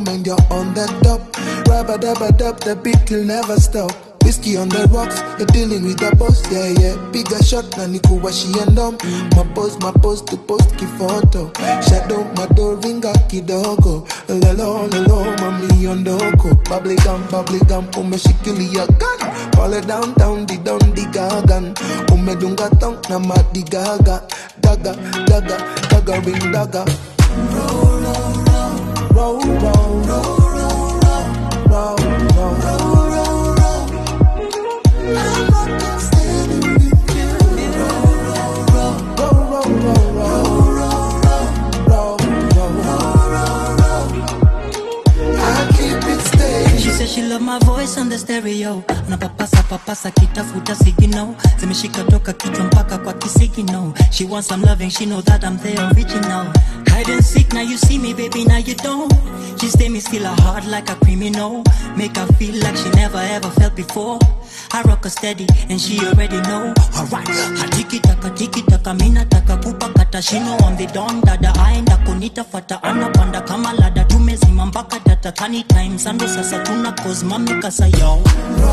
mind you're on the top. Rabba dabba dub, the beat will never stop. Whiskey on the rocks, you're dealing with the boss, yeah, yeah. Bigger shot, na nikuwashi and um. My post, my post to post kifoto. Shadow, my door, ringa kidogo. Lelo, lelo, mami ondoko. Bubbly gum, bubbly gum, umeshikilia gun. Pale downtown, di down, di gagan. Umedunga tong na madi gaga. Daga, daga, daga, ring daga. Roll, roll, roll, roll, roll, roll, roll, roll. She says she love my voice on the stereo unapapasa papasa kitafuta signal zimeshika toka kichwa mpaka kwa kisigino she wants some loving she know that I'm the original hide and seek now you see me baby now you don't she stay me still her heart like a criminal make her feel like she never ever felt before I rock her steady and she already know alright hatiki taka tiki taka mina taka kupa kata shino on the don dada aenda kunita fata anapanda kama lada tumezima mpaka data kani time sando sasa tuna cause mami kasa yo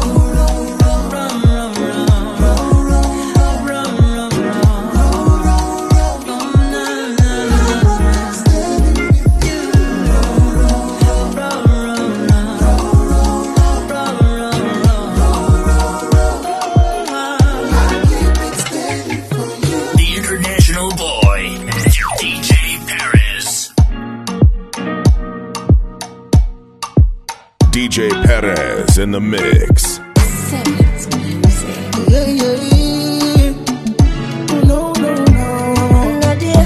The international boy, DJ Paris. DJ Perez in the mix. Yeah, yeah, yeah. No, no, no.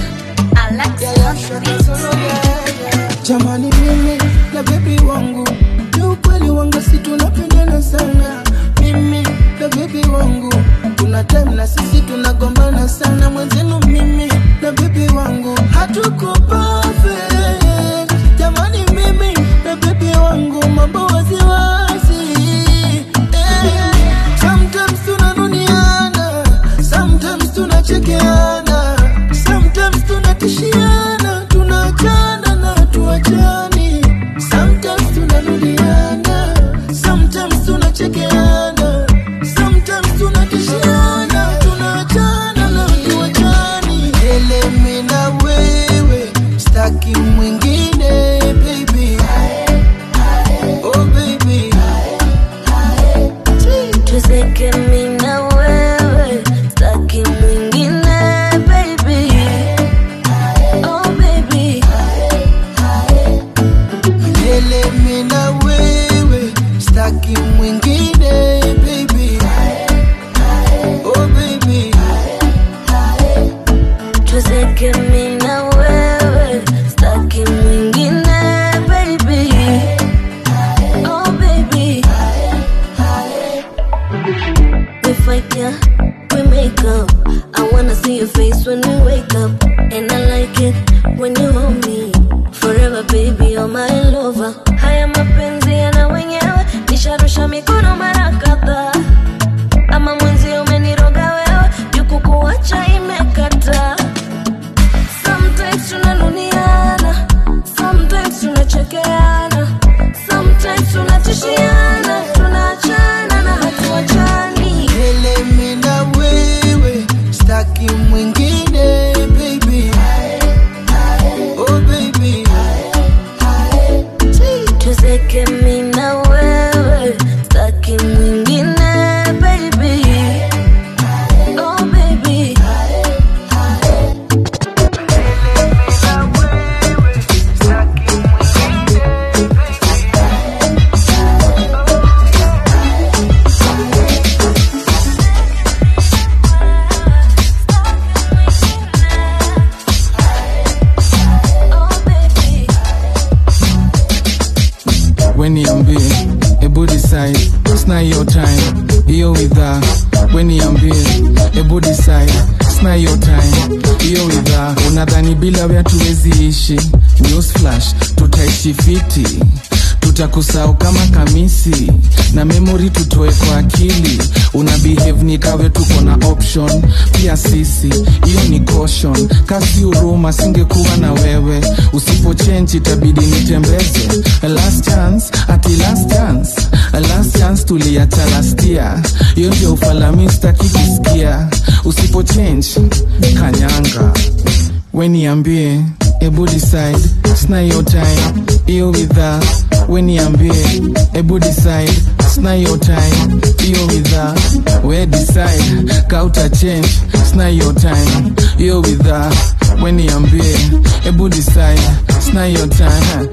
Jamani mimi na bebi wangu ni ukweli wangu si tunapendana sana mimi na bebi wangu kuna time na sisi tunagombana sana mwenzenu mimi na bebi wangu hatuko perfect jamani mimi na bebi wangu mambo waziwazi eh. sometimes tunanuniana sometimes tunachekeana sometimes tunatishiana tunachana na tuachani sometimes tunanuliana sometimes tunachekeana sometimes tunatishiana tunachana na tuachani elemi na wewe staki mwingine baby oh baby tuzeke mi na wewe staki mwingine baby oh baby Milele mi na wewe staki mwingine baby oh baby tuzeke mi na wewe staki mwingine baby oh baby we fight yeah we make up I wanna see your face when we wake up and I like it when you hold me forever baby you're my lover haya mapenzi yana wenyewe nisharusha mikono mara kadhaa ama mwenzi umeniroga wewe jukukuacha imekata sometimes tunanuniana sometimes tunachekeana sometimes tunatishiana tunaachana na hatuachani Milele mi na wewe staki mwingine baby oh baby tuzeke mi na wewe staki mwingine baby oh baby weniambie ebu decide sna hiyo time hiyo widhaa weniambie ebu decide sna hiyo time hiyo widhaa unadhani bila wea tuwezi ishi news flash tutaishi fiti tutakusahau kama kamisi na memori tutoe kwa akili una behave ni kawe tuko na option pia sisi hiyo ni caution kasi uruma singekuwa na wewe usipo change itabidi nitembeze last chance ati last chance last chance tuliacha last year hiyo ndio ufalami staki kusikia usipo change kanyanga weniambie ebu decide sna your time hiyo widha weniambie ebu decide sna your time hiyo widha we decide kauta change sna your time hiyo widha weniambie ebu decide sna your time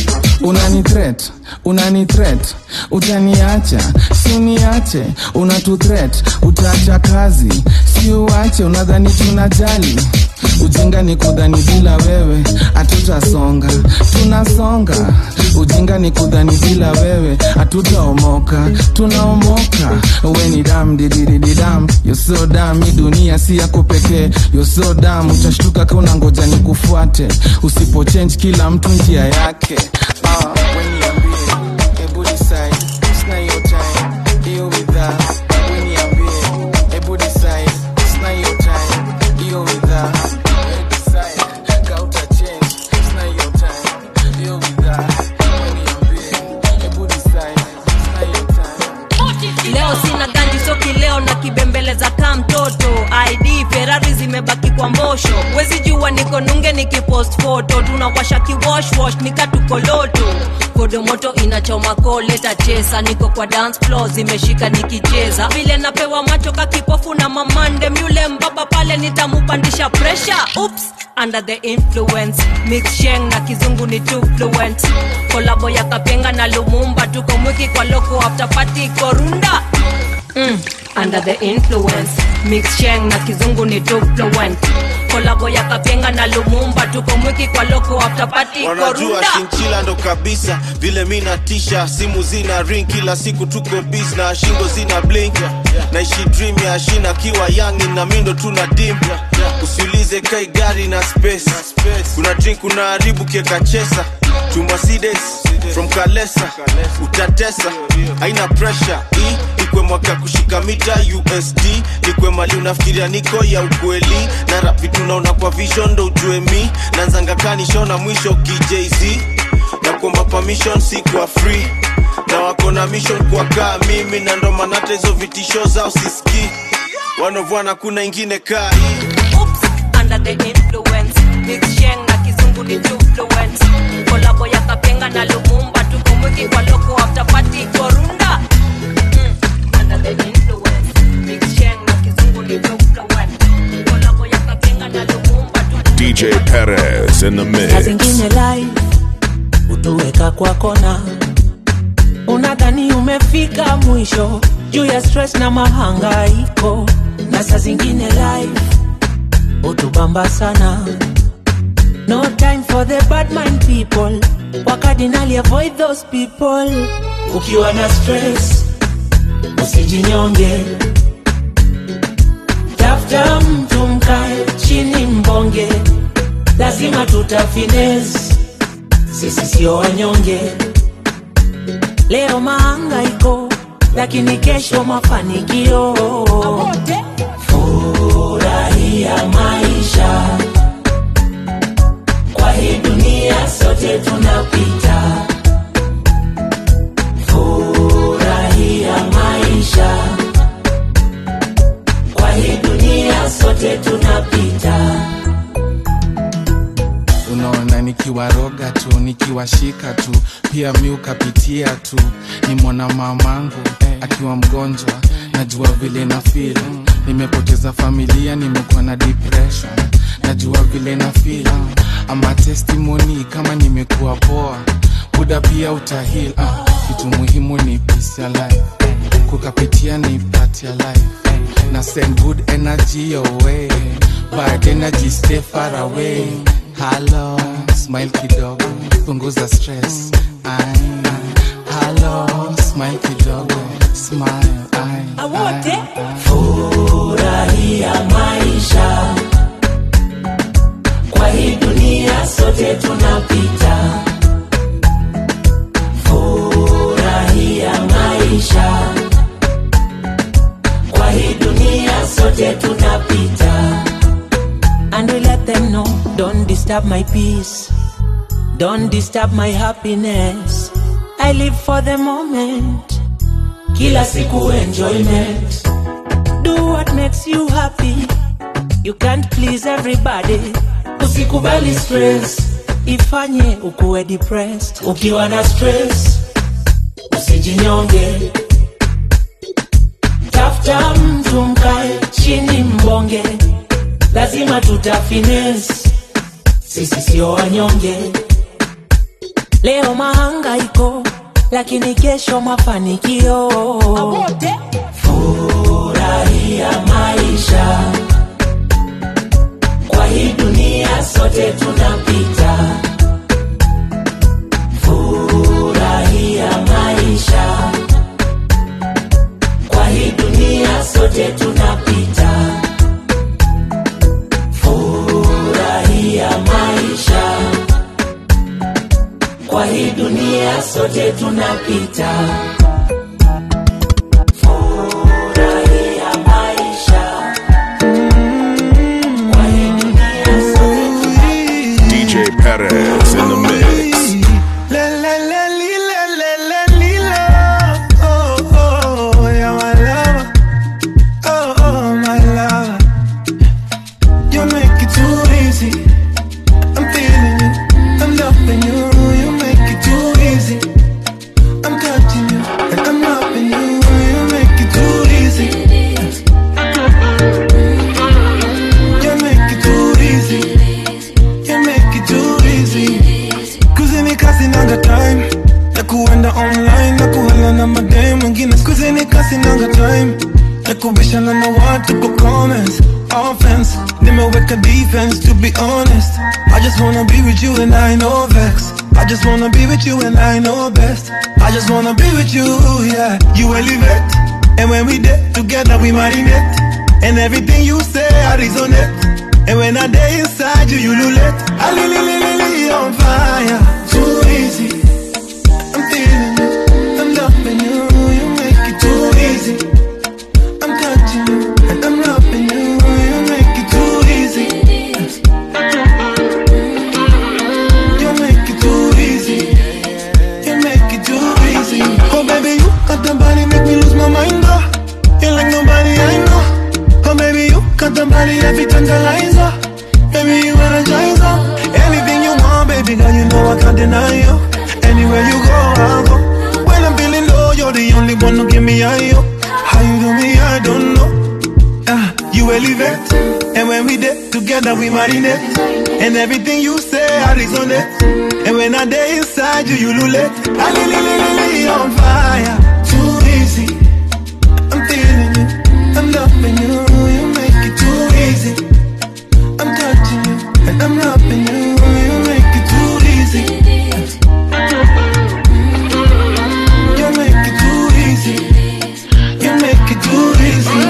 unani threat unani threat utaniacha si uniache unatu threat utaacha kazi si uache unadhani tunajali ujinga ni kudhani bila wewe hatutasonga tunasonga ujinga ni kudhani bila wewe hatutaomoka tunaomoka we ni dam dididididam yoso dam hii dunia si yako pekee yoso dam utashtuka ka unangoja ni kufuate usipo change kila mtu njia yake ah, we niambie, hebu decide, sina hiyo time, hiyo bidhaa. We niambie, hebu decide, sina hiyo time, hiyo bidhaa. We decide, kauta change, sina hiyo time, hiyo bidhaa. We niambie, hebu decide, sina hiyo time. leo sina ganji soki leo na kibembeleza kaa mtoto id ferari zimebaki kwa mbosho wezi jua niko nunge nikipost foto tunawasha kiwoshwosh nikatukoloto kodomoto inachoma koleta chesa niko kwa dance floor zimeshika nikicheza vile napewa macho kakipofu na mamande myule mbaba pale nitamupandisha presha ups under the influence mixsheng na kizungu ni too fluent kolabo ya kapenga na lumumba tuko mwiki kwa loko after party korunda mm, under the influence mixsheng na kizungu ni too fluent kolabo ya kapenga na lumumba tuko mwiki kwa loko after party wanajua korunda shinchila ndo kabisa vile mi natisha simu zina ring kila siku tuko bis na shingo zina blink naishi dream ya shina kiwa yangi na mindo tuna dim usiulize kai gari na space kuna drink kuna haribu kieka chesa tumasides from kalesa utatesa haina pressure hii ikwe mwaka kushika mita usd nikwe mali unafikiria niko ya ukweli na rap vitu naona kwa vision ndo ujue mi nanzanga kanishona mwisho kijz na kuomba permission si kwa free na wako na mission kwa kaa mimi na ndo maana hata hizo vitisho zao siski wanovwana kuna ingine kaa hii Oops, under the influence mixsheng na kizungu ni too fluent kolabo ya kapenga na lumumba tuko mwiki kwa loko after party korunda mm, under the influence mixsheng na kizungu ni too fluent kolabo ya kapenga na lumumba tuko DJ Perez in the na mix. zingine live utuweka kwa kona unadhani umefika mwisho juu ya stress na mahangaiko na saa zingine live utubamba sana no time for the bad mind people wakadinali avoid those people ukiwa na stress usijinyonge tafuta mtu mkae chini mbonge lazima tutafines sisi sio wanyonge leo mahangaiko lakini kesho mafanikio furahia maisha kwa hii dunia sote tunapita furahia maisha kwa hii dunia sote tunapita unaona nikiwaroga tu nikiwashika tu pia mi ukapitia tu ni mwana mamangu akiwa mgonjwa najua vile na feel nimepoteza familia nimekuwa na depression najua vile na feel ama testimony kama nimekuwa poa buda pia utahil ah, kitu muhimu ni peace ya life kukapitia ni part ya life na send good energy your way bad energy stay far away halo smile kidogo punguza stress Ay, halo smile kidogo smile ay, awote ay, ay. furahia maisha kwa hii dunia sote tunapita disturb my peace. Don't disturb my happiness. I live for the moment. Kila siku enjoyment. Do what makes you happy. You can't please everybody. Usikubali stress. Ifanye ukuwe depressed. Ukiwa na stress, usijinyonge. Tafuta mtu mkae chini mbonge. Lazima tutafines. Sisi sio wanyonge. Leo mahangaiko, lakini kesho mafanikio. Furahia maisha, kwa hii dunia sote tunapita. Furahia maisha, kwa hii dunia sote tunapita. Furahia maisha kwa hii dunia sote tunapita. Furahia maisha. Kwa hii dunia sote tunapita. DJ Perez in the mix. La la la li, la la la li, la. Oh, oh, yeah, my lover. Oh, oh, my lover. You make it too easy. I'm feeling you. I'm loving you. You make it too easy. I'm touching you. And I'm loving you. You make it too easy. You make it too easy. You make it too easy. Kuzini kasi nanga time ya kuenda online na kuhala na madem wengine skuzini kasi nanga time ya kubishana na watu kwa comments offense nimeweka defense to be honest I just wanna be with you and I know vex I just wanna be with you and I know best I just wanna be with you yeah you elevate and when we did together we marinate and everything you say I resonate and when I day inside you, you lulette. I li li li li li on fire. Too easy. I'm feeling you. I'm loving you. You make it too easy. I'm touching you. And I'm loving you. You make it too easy. You make it too easy. You make it too easy. Oh baby, you got the body make me lose my mind. Oh. You're like nobody I know. Oh baby, you got the body that fit tantalizer. Baby, you energizer. Anything you want, baby girl, you know I can't deny you. Anywhere you go, I'll go. When I'm feeling low, you're the only one who give me high. yo. How you do me, I don't know. Ah, you elevate, and when we did together, we marinate. And everything you say, I resonate. And when I day inside you, you lulette. I li li li li li on fire. Too easy. I'm feeling you. I'm loving you. You make it too easy. I'm touching you. And I'm loving you. You make it too easy. You make it too easy. You make it too easy.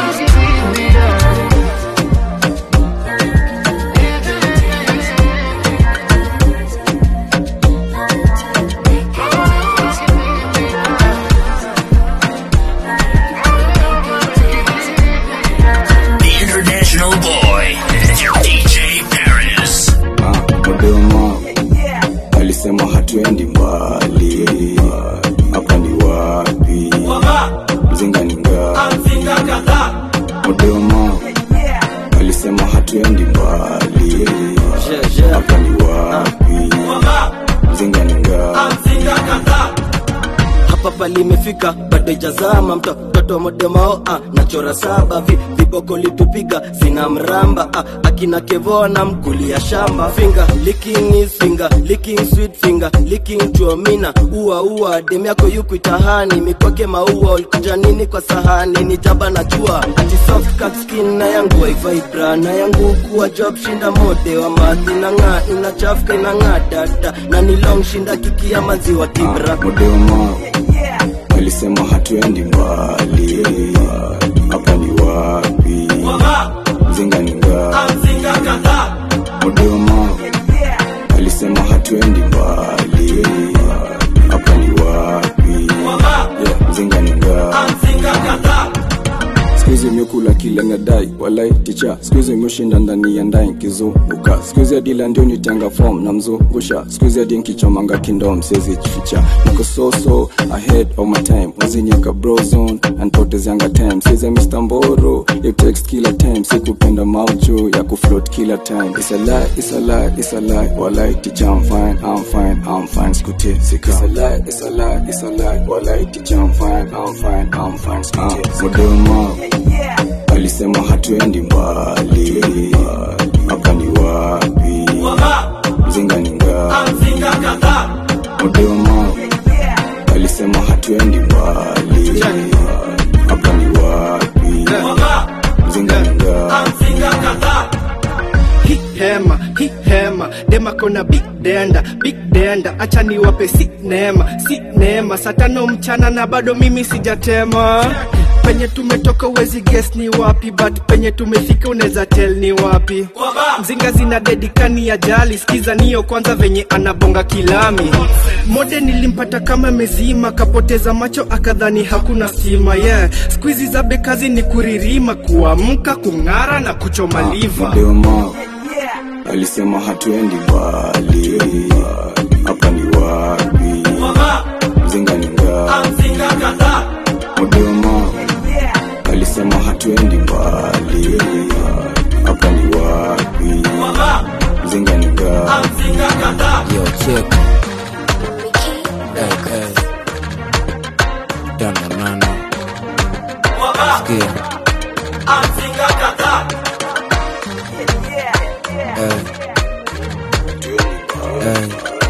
The international boy, DJ Paris. Dodoma alisema hatuendi mbali, hapa ni wapi? Mzinga ni ngapi? Dodoma alisema hatuendi mbali, hapa ni wapi? Mzinga ni ngapi? hapa palimefika bado ijazama mto mtoto modemao ah, nachora saba vi, viboko litupiga sina mramba ah, akina kevoa na mkulia shamba finger licking is finger licking sweet finger licking chuomina ua ua dem yako yuku itahani mikwake maua ulikuja nini kwa sahani ni jaba na jua ati soft cut skin na yangu waivibra na yangu kuwa job shinda mode wa madhi na ng'aa inachafuka inang'aa dada na ni long shinda kiki ya maziwa kibra Dodoma alisema hatuendi mbali, hapa ni wapi? Mzinga ni ngapi? Dodoma alisema hatuendi mbali, hapa ni wapi? Mzinga ni ngapi? Siku hizi miuku kula kile nadai walai ticha skuizi mushinda ndani ya ndai nkizunguka skuizi adila ndio nitanga fom na mzungusha skuizi adi nkichomanga kindom siezi jificha niko soso ahead of my time wazinyeka brozone anpotezianga time sieze mr mboro you text kila time sikupenda maucho ya kufloat kila time it's a lie it's a lie it's a lie walai ticha I'm fine I'm fine I'm fine skutie sika it's a lie it's a lie it's a lie walai ticha I'm fine I'm fine I'm fine skutie uh, modema alisema hatuendi mbali hapa ni wapi mzinga ni ngapi modema alisema hatuendi mbali hapa ni wapi mzinga ni ngapi Hi hema hi hema dema kona big denda big denda acha niwape si neema si neema saa tano mchana na bado mimi sijatema penye tumetoka uwezi guess ni wapi but penye tumefika unaweza tell ni wapi mzinga zina dedikani ya jali skiza niyo kwanza venye anabonga kilami mode nilimpata kama mezima kapoteza macho akadhani hakuna stima yeah skuizi za bekazi ni kuririma kuamka kung'ara na kuchoma liva modema alisema hatuendi mbali hapa ni wapi mzinga ni ngapi modema alisema hatuendi mbali hapa ni wapi mzinga ni ngapi Yo, check. Hey, hey. Tano nane. Sikia. Hey. Hey.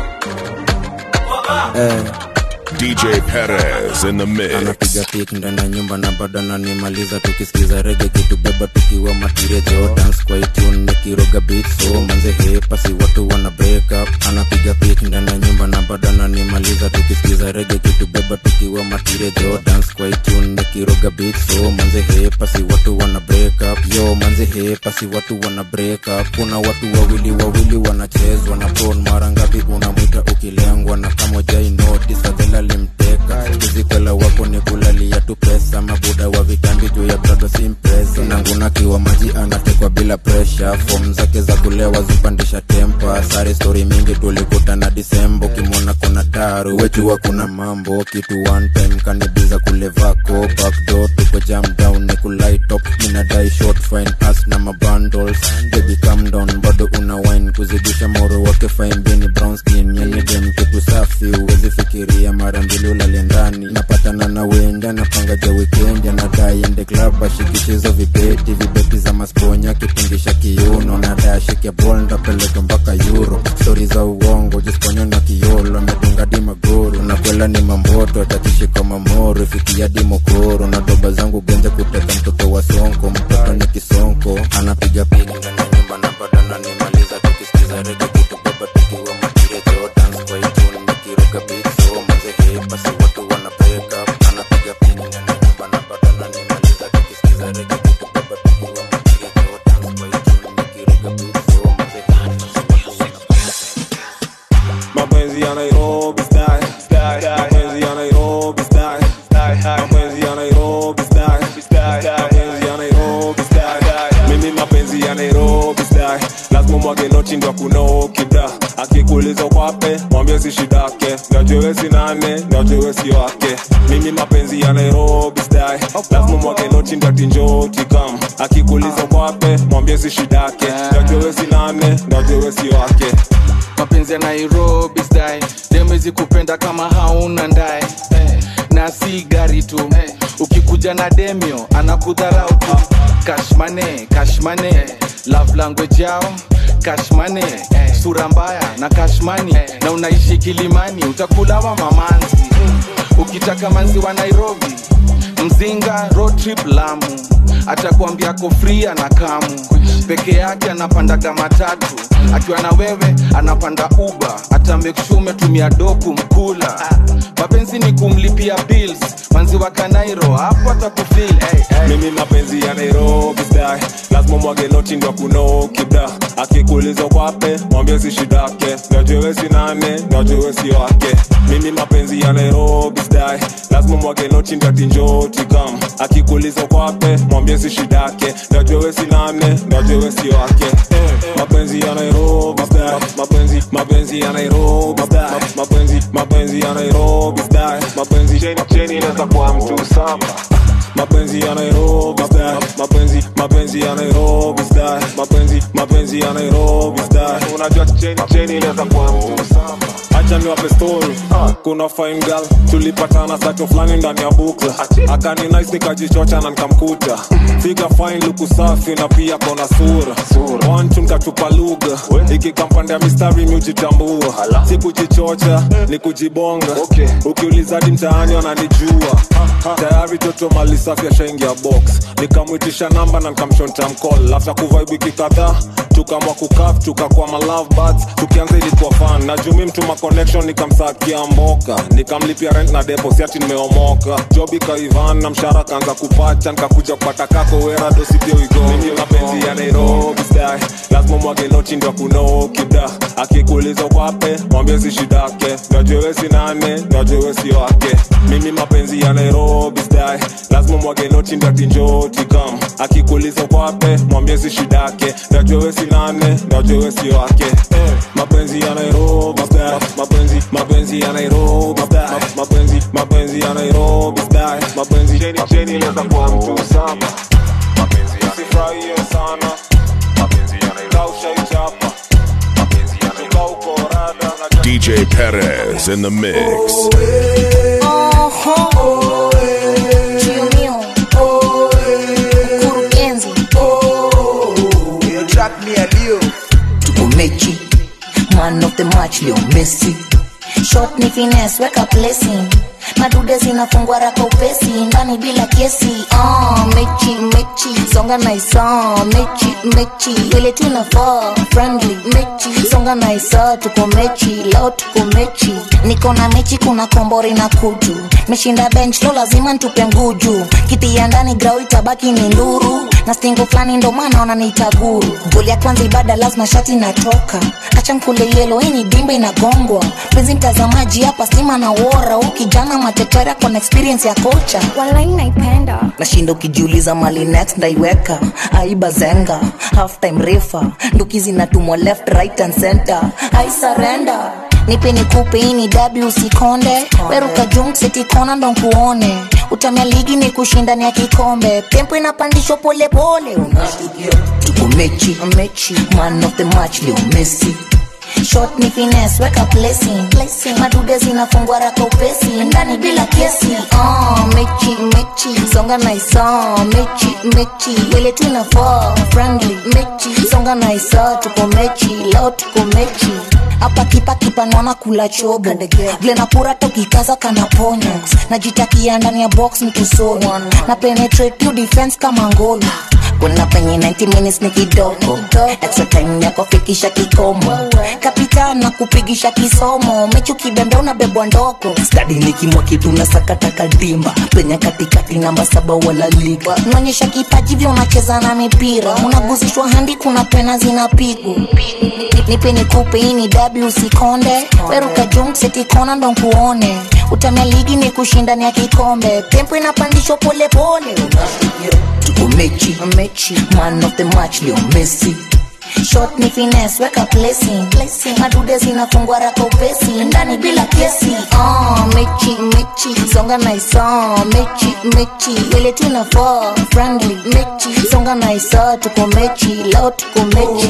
Hey. DJ Perez in the mix. anapiga pik ndani ya nyumba na bado ananimaliza tukisikiza rege kitubeba tukiwa matirejo dance kwa itune nikiroga beat so manze hepa si watu wana break up anapiga pik ndani ya nyumba na bado ananimaliza tukisikiza rege kitubeba tukiwa matirejo dance kwa itune nikiroga beat so manze hepa si watu wana break up yo manze hepa si watu wana break up kuna watu wawili wawili wanachezwa na phone mara ngapi unamwita ukilengwa na kama jai notice adhela limteka kizikwela wako ni kulalia tu pesa mabuda wa vitambi juu ya brado simpresa nangunakiwa maji anatekwa bila presha fom zake za kulewa zipandisha tempa sare stori mingi tulikutana disembo kimwona kuna daru wejua kuna mambo kitu one time kanibiza kule vako backdoor tuko jam down ni kulaitop minadai short fine as na mabundles baby calm down bado una wine kuzidisha moro wake fine bini brown skin yani dem kitu safi uwezi fikiria mara mbili ulale ndani napatana na wenda napanga ja weekend anadai ende club ashikishizo vibeti vibeti za masponya kipungisha kiuno nadai ashike bol ndapeleka mpaka euro stori za uongo jisponya na kiolo ametunga di magoro nakwela ni mamboto atakishika mamoro ifikia di mokoro na doba zangu genze kuteka mtoto wa sonko mtoto ni kisonko anapiga pigi ndani ya nyumba na bado ananimaliza tukisikiza rege kitu baba tukiwa matirejo dance kwa itune nikiroga beat so manze hepa si watu wana break up anapiga pigi ndani ya nyumba na bado ananimaliza tukisikiza rege kitu baba tukiwa matirejo dance kwa itune nikiroga beat so manze hepa si watu wana mapenzi ya nairobi style mapenzi ya nairobi style mapenzi ya nairobi style mapenzi ya nairobi style mimi mapenzi ya nairobi style lazima mwage noti ndo kunokida akikuuliza kwape mwambie si shidake najewe si nane najewe si wake mimi mapenzi ya nairobi style lazima mwage noti ndo atinjoti kam akikuuliza kwape mwambie si shidake najewe si nane najewe si wake mapenzi ya nairobi style demezi kupenda kama hauna ndae na si gari tu ukikuja na demio anakudharau tu kashmane kashmane love language yao kashmane sura mbaya na kashmani na unaishi kilimani utakulawa mamanzi ukitaka manzi wa nairobi mzinga road trip lamu atakwambia ako free na kamu peke yake anapandaga matatu akiwa na wewe anapanda uba hata make sure umetumia doku mkula mapenzi ni kumlipia bills manzi manzi wa kanairo hapo atakufil hey, hey. mimi mapenzi ya nairobi style lazima mwage noti ndio kuno kibda akikuuliza kwape mwambie si shidake najue si nane najue si wake mimi mapenzi ya nairobi style lazima mwage noti ndio tinjoti kam akikuuliza kwape mwambie si shidake najue si nane najue si wake mapenzi ya nairobi style mapenzi mapenzi ya nairobi style mapenzi mapenzi ya nairobi style mapenzi cheni cheni inaweza kuwa mtu saba mapenzi ya Nairobi style mapenzi mapenzi ya Nairobi style mapenzi mapenzi ya Nairobi style unajua cheni cheni inaweza kuwa mtu saba acha niwape story kuna fine girl tulipatana sato fulani ndani ya bukla akani nice nikajichocha na nikamkuta figa fine luku safi na pia kona sura one two nikatupa lugha ikikampanda mistari miujitambua si kujichocha ni kujibonga ukiuliza hadi mtaani wananijua tayari toto mali safi ashaingia box nikamwitisha namba na nikamshonta mcall after kuvibe wiki kadhaa tukamwa kukaf tukakuwa ma love buds tukianza ilikuwa fan na jumi mtuma connection nikamsakia mboka nikamlipia rent na depo siati nimeomoka job ikaivan na mshara kaanza kupacha nikakuja kupata kako wera dosipio igo mimi mapenzi ya nairobi style lazima mwage noti ndio kuno kibda akikuuliza kwape mwambie si shidake najue si nane najue si wake mimi mapenzi ya nairobi style lazima mwage noti ndio tinjoti kam akikuuliza kwape mwambie si shidake najue si nane najue si wake mapenzi ya nairobi style mapenzi mapenzi ya nairobi style mapenzi mapenzi ya nairobi style mapenzi cheni cheni inaweza kuwa mtu saba mapenzi ya sifurahie sana mapenzi ya nairobi kaushaichapa mapenzi ya nairobi kauko rada na DJ Perez in the mix. Trio mio. Mkurugenzi. tuko mechi man of the match leo messi Shot ni finesse, weka placing madude zinafungwa raka upesi ndani bila kesi ah, mechi mechi songa naisa mechi mechi ile tunafaa friendly mechi songa naisa tuko mechi leo tuko mechi niko na mechi kuna kombori na kutu meshinda bench lo lazima ntupe nguju kiti ya ndani grau itabaki ni nduru na stingo fulani ndo maana wananiita guru goli ya kwanza ibada lazima shati natoka acha mkule yelo hii ni dimba inagongwa penzi mtazamaji hapa stima na wora huu kijana matetera kona experience ya kocha walai naipenda nashinda ukijiuliza mali next ndaiweka aiba zenga half time refa nduki zinatumwa left right and center I surrender nipe nikupe hii ni dabi usikonde weruka jumsetikona ndo nkuone utamia ligi ni kushindania kikombe tempo inapandishwa polepole unashtukia tuko mechi mechi man of the match leo messi shot ni finesse weka placing, placing. madude zinafungwa raka upesi ndani bila kesi oh, mechi mechi songa naisa mechi mechi ile tunafaa friendly mechi songa naisa tuko mechi leo tuko mechi hapa kipa kipa naona kula chobo glenapura tokikaza kana ponyo najitakia ndani ya box mtusoni na penetrate you defense kama ngolo kuna penye 90 minutes ni kidogo extra time yako fikisha kikomo kapita na kupigisha kisomo mechi ukibembe unabebwa ndogo stadi nikimwa kitu na sakataka dimba penye katikati namba saba wala liga unaonyesha kipaji vya unacheza na mipira unaguzishwa handi kuna pena zinapigwa nipe nikupe hii ni dabi usikonde weruka jumsetikona ndo nkuone utamia ligi ni kushindania kikombe tempo inapandishwa polepole tuko mechi mechi man of the match leo messi shot ni finesse weka placing, placing. madude zinafungwa raka upesi ndani bila kesi oh, mechi mechi songa naisa mechi mechi ile tunafaa friendly mechi songa naisa tuko mechi leo tuko mechi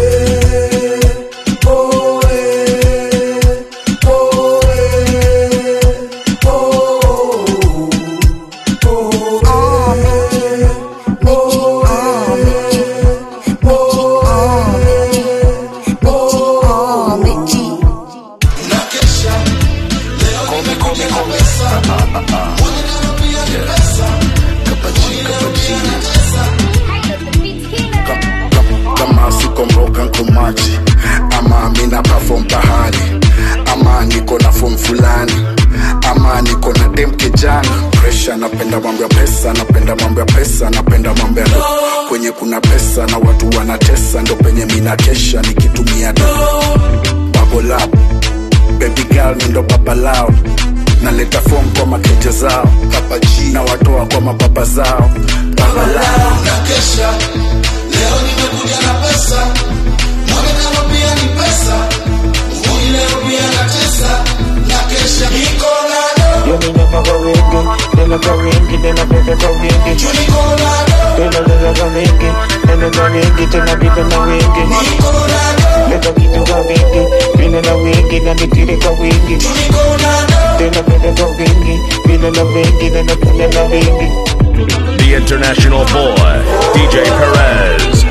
kama siko mroga nko maji ama mina perform pahali ama niko na form fulani ama niko na dem kijana presha napenda mambo ya pesa napenda mambo ya pesa napenda mambo ya do kwenye kuna pesa na watu wanatesa ndo penye mina kesha nikitumia do bubble up baby girl mi ndo baba lao naleta fom kwa makeja zao papa G na watoa kwa mababa zao baba lao na kesha leo nimekuja na pesa mwonekano pia ni pesa nguni leo pia na tesa na kesha niko na Yo niño pago wingi, nena ka wingi, nena bebe ka wingi Nena nena ka wingi, nena ka wingi, tena bibe na wingi Leta kitu ka wingi, vile na wingi, na nitiri ka wingi Tena bebe ka wingi, vile na wingi, nena bebe na wingi The international boy, DJ Perez.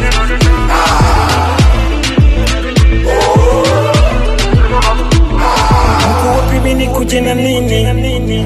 Mko wapi mimi nikuje na nini?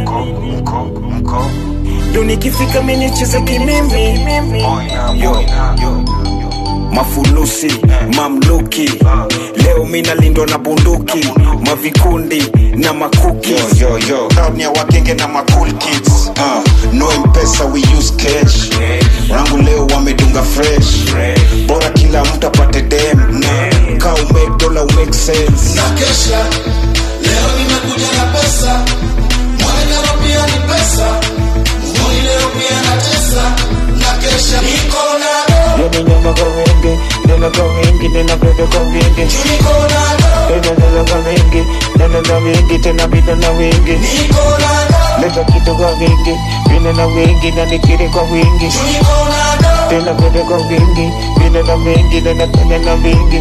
Ndo nikifika mimi nicheze kimimi yo, mafulusi mamluki leo mina lindo na bunduki mavikundi na makuki yo, yo, yo. Crowd ni ya wakenge na macool kids uh, no mpesa we use cash rangu leo wamedunga fresh bora kila mtu apate dem ka umake dola umake sense na kesha leo nimekuja na pesa mwonekano pia ni pesa nguni leo pia na tesa na kesha niko na Yo niño pago wingi, nena ka wingi, nena bebe ka wingi Tena nena ka wingi, nena na wingi, tena bibe na wingi Leta kitu ka wingi, vile na wingi, na nitiri ka wingi Tena bebe ka wingi, vile na wingi, nena tena na wingi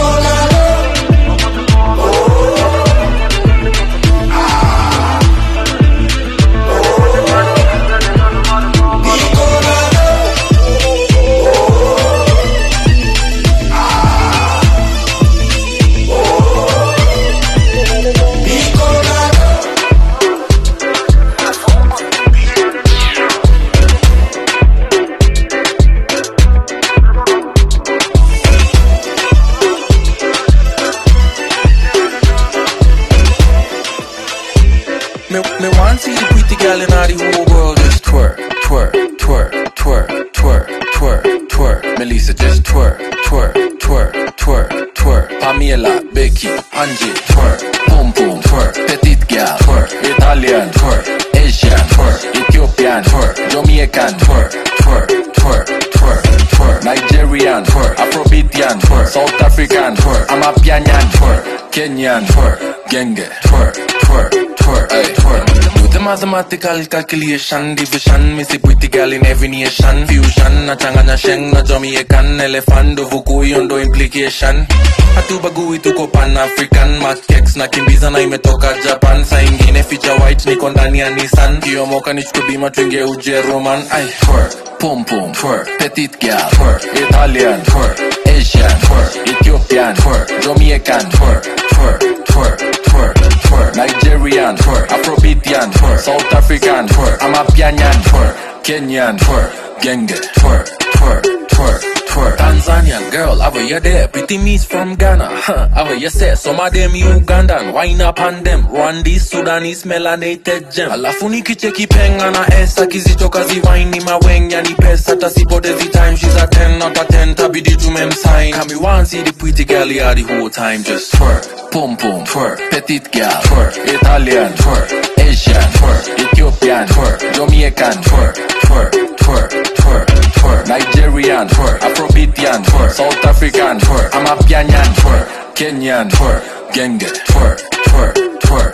Me, me want see the pretty girl in all the whole world just twerk, twerk, twerk, twerk, twerk, twerk, twerk. Melissa just twerk, twerk, twerk, twerk, twerk. Pamela, Becky, Angie, twerk, boom boom, twerk. Petite girl, twerk, Italian, twerk, Asian, twerk, Ethiopian, twerk, Jamaican, twerk, twerk, twerk, twerk, twerk. Nigerian, twerk, Afrobeatian, twerk, South African, twerk, Amapianyan, twerk, Kenyan, twerk, Genge, twerk, twerk, twerk, ay, twerk. Do the mathematical calculation, division, missy pretty girl in every nation, fusion, nachanganya sheng na Jamaican, elephant, uvukuyo ndo implication. Hatubagui tuko pan African, makex na kimbiza na imetoka Japan, saa ingine feature white niko ndani ya Nissan, kiomoka nichukue bima tuingie Ujeruman, ay, twerk, pum pum, twerk, petite girl, twerk, Italian, twerk, Asian, twerk, Ethiopian, twerk, Jamaican, twerk, twerk, twerk, twerk, twerk, Nigerian, twerk, Afrobeatian, twerk, South African, twerk, Amapianyan, twerk, Kenyan, twerk, Genge, twerk, twerk, twerk, twerk. Tanzanian girl, over you there, pretty me's from Ghana, huh? Over you say, some of them Ugandan, wine up on them, Rwandese, Sudanese, melanated gem. Alafu nikicheki penga na esa, kizitoka ziwaini mawenya ni pesa, tasipotezi time, she's a 10 out of 10, tabidi tumemsign. Kami want see the pretty girl here the whole time, just twerk, pum pum, twerk, petite girl, twerk, Italian, twerk, Asian, twerk, Ethiopian, twerk, Jamaican, twerk, twerk, twerk, twerk, twerk, Nigerian, twerk, Afrobeatian, twerk, South African, twerk, Amapianyan, twerk, Kenyan, twerk, Genge, twerk, twerk, twerk,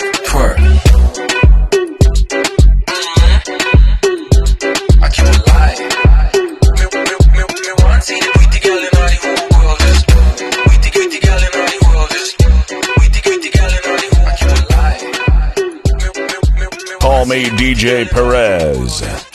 twerk. I can't lie. Me, me, me, me want see the pretty girl in all the whole world, just pretty, pretty girl in all the world, just pretty, pretty girl in all the whole. I can't lie. Call me DJ Perez.